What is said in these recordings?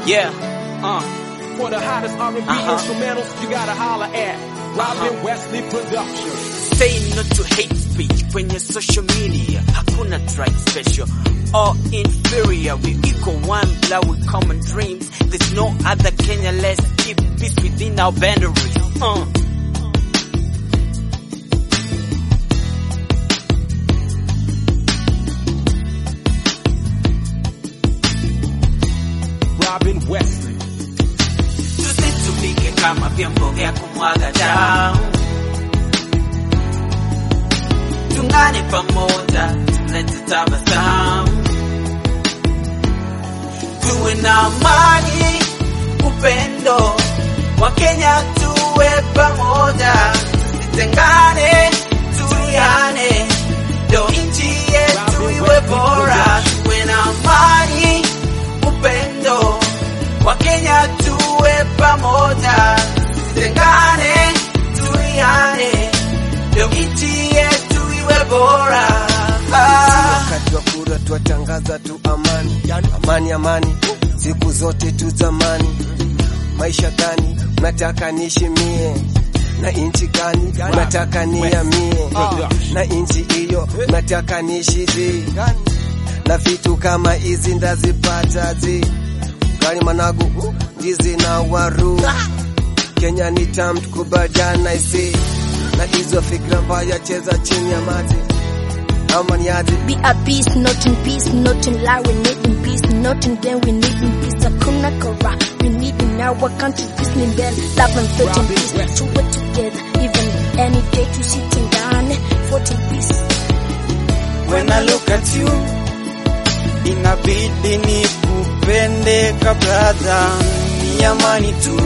Yeah. Uh. For the hottest R&B Uh-huh. instrumentals, you gotta holler at Robin Wesley Productions. Say no to hate speech kwenye social media. Hakuna tribe special or inferior. We equal one blood with common dreams. There's no other Kenya. Let's keep peace within our boundaries. Uh. Robin Wesley. Tusitumike kama vyombo vya kumwaga damu. Tungane pamoja, tulete tabasamu. Tuwe na amani, upendo. Wakenya tuwe pamoja, tusitengane, tuiane. Ndio nchi yetu iwe bora. Tuwe na amani, upendo. Wakenya tuwe pamoja, tusitengane, tuiane. Ndio nchi yetu iwe bora. Ah. Wakati wa kura twatangaza tu amani, amani, amani, siku zote tu zamani. Maisha gani unataka nishimie? Na inchi gani unataka niamie? Na inchi hiyo unataka nishiji? Na vitu kama hizi ndazipata zi gari managu ndizi na waru Kenya ni tamu tukubaliana isi na hizo fikra mbaya cheza chini ya maji ama ni aje? Be at peace, not in peace, not in lie, we need in peace, not in gain, we need in peace. Hakuna kara, we need in our country, peace in bed, love and faith in peace, to work together, even any day to sit in down, fought in peace. When I look at you, inabidi nikupende kabla ni amani tu,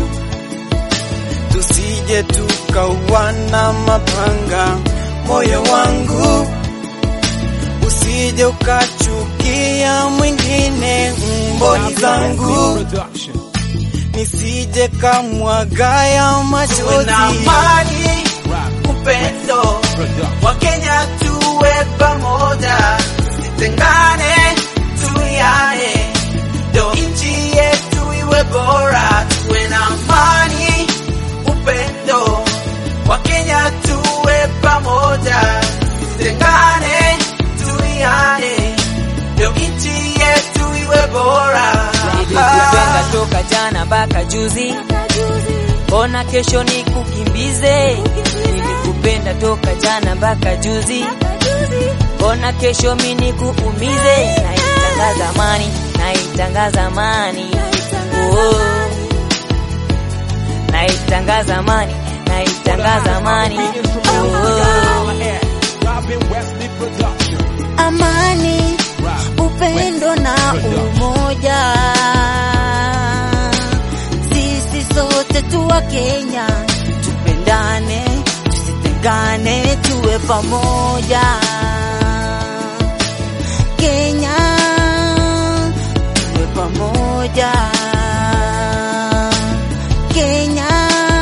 tusije tukauana mapanga. Moyo wangu usije ukachukia mwingine, mboni zangu Production. nisije kamwagaya Tuwe na machozi. amani, Robin upendo. Production. Wakenya tuwe pamoja, tusitengane, tuiane, ndio nchi yetu iwe bora. Tuwe na amani, upendo. Wakenya tuwe pamoja, tusitengane, tuiane, ndio nchi yetu iwe bora. Nilikupenda toka jana mpaka juzi, mbona kesho nikukimbize? Nilikupenda toka jana mpaka juzi, mbona kesho mi nikuumize? Naitangaza amani, naitangaza amani, oh. Naitangaza amani, naitangaza amani, oh. Robin Wesley Production. Amani, upendo na umoja, sisi sote tuwa Kenya, tupendane, tusitengane, tuwe pamoja. Kenya, tuwe pamoja. Kenya,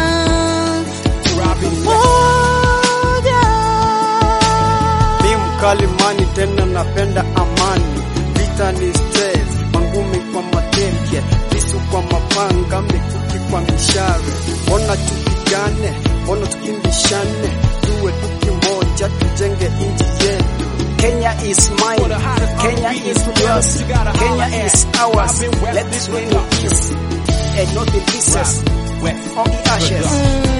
Robin Wesley. pamoja. Mi mkalimani tena napenda amani, vita ni stress, mangumi kwa mateke, visu kwa mapanga, mikuki kwa mishare. Mbona tupigane, mbona tukimbishane, tuwe tu kimoja, tujenge inchi yetu. Kenya is mine, Kenya is yours, Kenya is ours. Let's win in peace and not in pieces, or in ashes.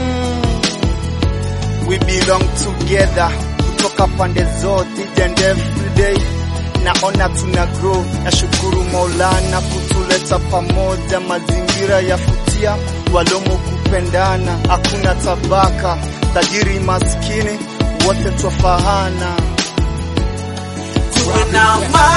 we belong together kutoka pande zote each and every day naona tuna grow nashukuru maulana kutuleta pamoja mazingira yafutia walomo kupendana hakuna tabaka tajiri maskini wote twafahana Tuwe na amani